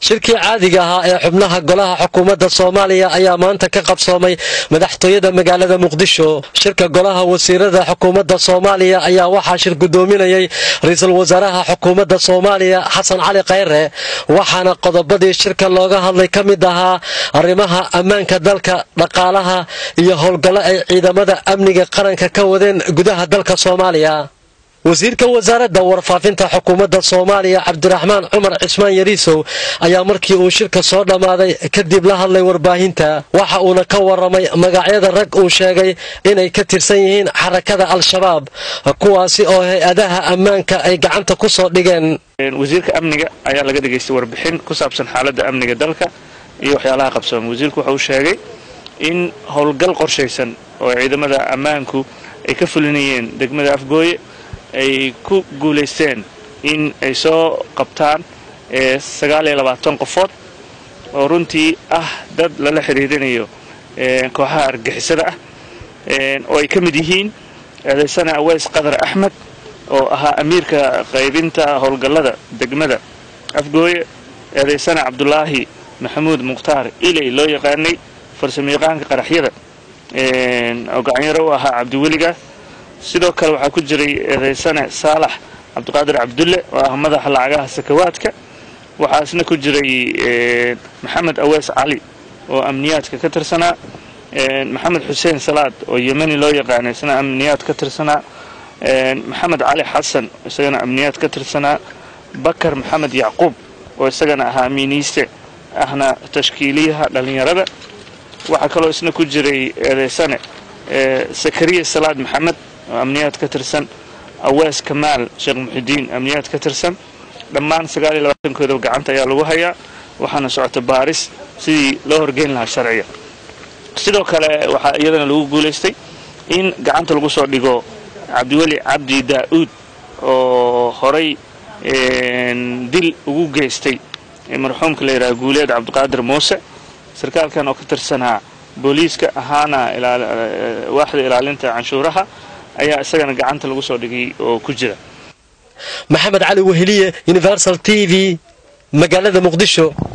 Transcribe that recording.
shirkii caadiga ahaa ee xubnaha golaha xukuumadda soomaaliya ayaa maanta ka qabsoomay madaxtooyada magaalada muqdisho shirka golaha wasiirada xukuumadda soomaaliya ayaa waxaa shir gudoominayay ra-iisul wasaaraha xukuumadda soomaaliya xasan cali khayre waxaana qodobadii shirka looga hadlay ka mid ahaa arrimaha ammaanka dalka dhaqaalaha iyo howlgallo ay ciidamada amniga qaranka ka wadeen gudaha dalka soomaaliya wasiirka wasaaradda warfaafinta xukuumadda soomaaliya cabdiraxmaan cumar cismaan yariisow ayaa markii uu shirka soo dhammaaday kadib la hadlay warbaahinta waxa uuna ka waramay magacyada rag uu sheegay inay ka tirsan yihiin xarakada al-shabaab kuwaasi oo hay-adaha ammaanka ay gacanta ku soo dhigeen wasiirka amniga ayaa laga dhegaystay warbixin ku saabsan xaaladda amniga dalka iyo waxyaalaha qabsoomay wasiirku waxa uu sheegay in howlgal qorshaysan oo ciidamada ammaanku ay ka fulinayeen degmada afgooye ay ku guulaysteen in ay soo qabtaan sagaal iyo labaatan qofood oo runtii ah dad lala xiriirinayo kooxaha argixisada ah oo ay ka mid yihiin eedaysana aweys qadar axmed oo ahaa amiirka qaybinta howlgallada degmada afgooye eedaysana cabdulaahi maxamuud mukhtaar iley loo yaqaanay farsamayaqaanka qaraxyada oo gacanyaro u ahaa cabdiweliga sidoo kale waxaa ku jiray eedaysane saalax cabdiqaadir cabdulle oo ah madaxa lacagaha sakawaadka waxaa isna ku jiray maxamed aweys cali oo amniyaadka ka tirsanaa maxamed xuseen salaad oo yemeni loo yaqaana isna amniyaad ka tirsanaa maxamed cali xasan isagana amniyaad ka tirsanaa bakar maxamed yacquub oo isagana ahaa amiiniiste ahna tashkiiliyaha dhallinyarada waxaa kaloo isna ku jiray eedaysane sakariya salaad maxamed oo amniyaad ka tirsan awees kamaal sheekh muxidiin amniyaad ka tirsan dhammaan sagaal iyo labaatankoodaba gacanta ayaa lagu hayaa waxaana socota baaris sidii loo horgeyn lahaa sharciga sidoo kale waxaa iyadana lagu guulaystay in gacanta lagu soo dhigo cabdiweli cabdi daa'uud oo horay dil ugu geystay marxuumka la yidhaha guuleed cabdiqaadir muuse sarkaalkan oo ka tirsanaa booliiska ahaana waaxda ilaalinta canshuuraha ayaa isagana gacanta lagu soo dhigay oo ku jira maxamed cali weheliye universal t v magaalada muqdisho